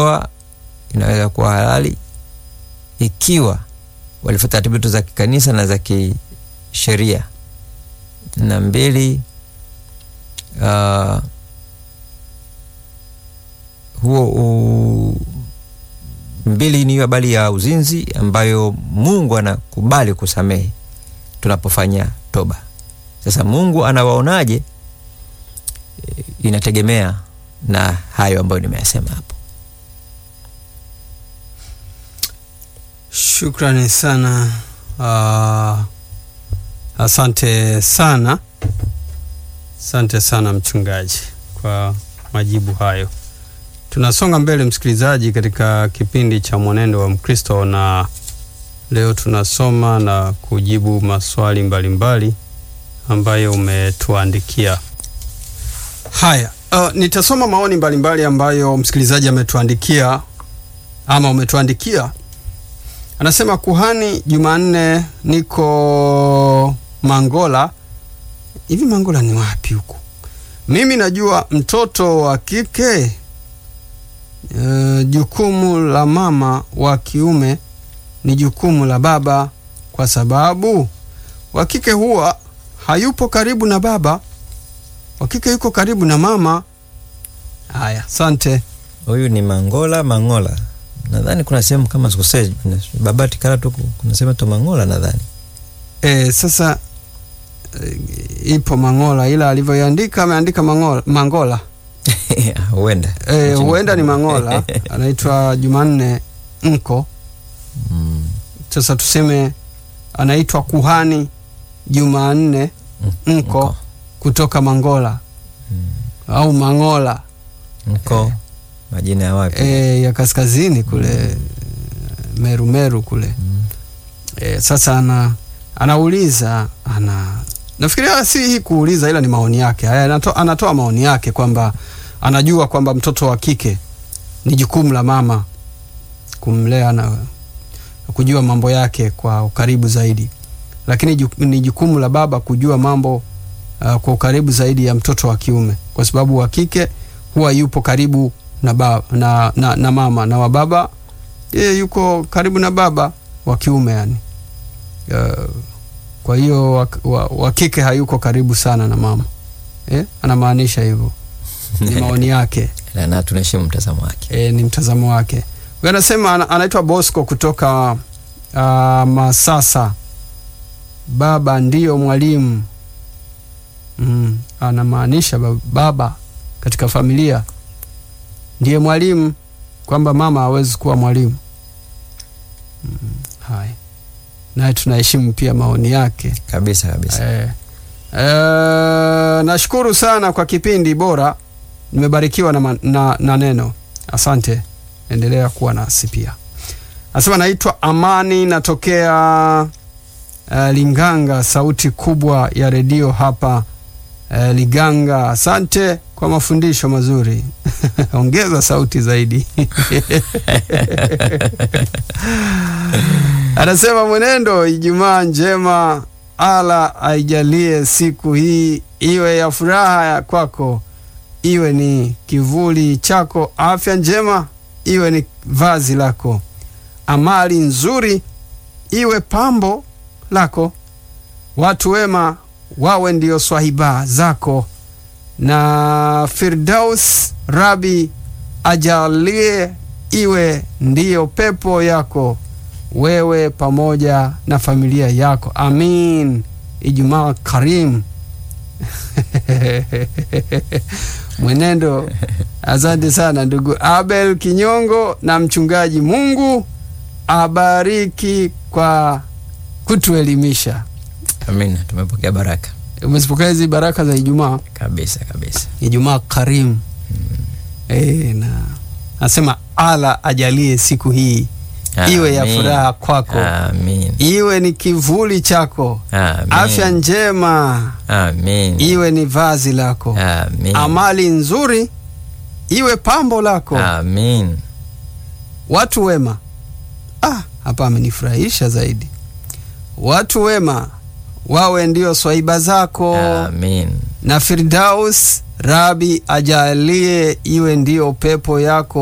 ndoa inaweza kuwa halali ikiwa walifuata taratibu za kikanisa na za kisheria. Na mbili, uh, huo u, mbili ni habari ya uzinzi ambayo Mungu anakubali kusamehe tunapofanya toba. Sasa Mungu anawaonaje? Inategemea na hayo ambayo nimeyasema hapo. Shukrani sana. Uh, asante sana, asante sana mchungaji kwa majibu hayo. Tunasonga mbele msikilizaji, katika kipindi cha mwenendo wa Mkristo, na leo tunasoma na kujibu maswali mbalimbali mbali ambayo umetuandikia. Haya, uh, nitasoma maoni mbalimbali mbali ambayo msikilizaji ametuandikia ama umetuandikia. Anasema kuhani Jumanne, niko Mangola. Hivi Mangola ni wapi huko? Mimi najua mtoto wa kike Uh, jukumu la mama wa kiume ni jukumu la baba, kwa sababu wa kike huwa hayupo karibu na baba, wa kike yuko karibu na mama. Haya, asante. Huyu ni Mangola Mangola, nadhani kuna sehemu kama sikosei, Babati Karatu, kuna sehemu to Mangola nadhani. E, sasa e, ipo Mangola, ila alivyoiandika ameandika Mangola, Mangola. huenda e, huenda ni Mangola anaitwa Jumanne Nko. mm. Sasa tuseme anaitwa kuhani Jumanne Nko, Nko. kutoka Mangola Mm. au Mangola Nko majina ya wapi? e, ya kaskazini kule Meru Meru kule Mm. e, sasa ana, anauliza ana nafikiria si hii kuuliza, ila ni maoni yake haya, anato, anatoa maoni yake kwamba anajua kwamba mtoto wa kike ni jukumu la mama kumlea na kujua mambo yake kwa ukaribu zaidi, lakini ju, ni jukumu la baba kujua mambo uh, kwa ukaribu zaidi ya mtoto wa kiume, kwa sababu wa kike huwa yupo karibu na, baba, na, na, na mama na wa baba yeye yuko karibu na baba wa kiume yani. Uh, kwa hiyo wa, wa, wa kike hayuko karibu sana na mama eh? Anamaanisha hivyo, ni maoni yake Na- na tunaheshimu mtazamo wake. e, ni mtazamo wake. Huyu anasema ana- anaitwa Bosco kutoka uh, Masasa. Baba ndiyo mwalimu mm, anamaanisha ba- baba katika familia ndiye mwalimu, kwamba mama hawezi kuwa mwalimu mm, haya naye tunaheshimu pia maoni yake. Kabisa kabisa. Eh, eh, nashukuru sana kwa kipindi bora, nimebarikiwa na, ma- na, na neno. Asante, endelea kuwa nasi pia. Anasema naitwa Amani, natokea uh, Linganga, sauti kubwa ya redio hapa uh, Liganga. Asante kwa mafundisho mazuri ongeza sauti zaidi. Anasema mwenendo, Ijumaa njema, ala aijalie siku hii iwe ya furaha ya kwako, iwe ni kivuli chako, afya njema iwe ni vazi lako, amali nzuri iwe pambo lako, watu wema wawe ndio swahiba zako, na Firdaus Rabi ajalie iwe ndiyo pepo yako wewe pamoja na familia yako. Amin. Ijumaa karimu. Mwenendo, asante sana ndugu Abel Kinyongo na mchungaji. Mungu abariki kwa kutuelimisha. Amina, tumepokea baraka Umezipokea hizi baraka za Ijumaa, kabisa kabisa. Ijumaa karimu. E, na nasema ala ajalie siku hii iwe ya Amin. furaha kwako Amin. iwe ni kivuli chako, Amin. afya njema Amin. iwe ni vazi lako, Amin. amali nzuri iwe pambo lako, Amin. watu wema. Ah, hapa amenifurahisha zaidi. Watu wema wawe ndio swaiba zako, Amin. na Firdaus Rabi ajalie iwe ndio pepo yako.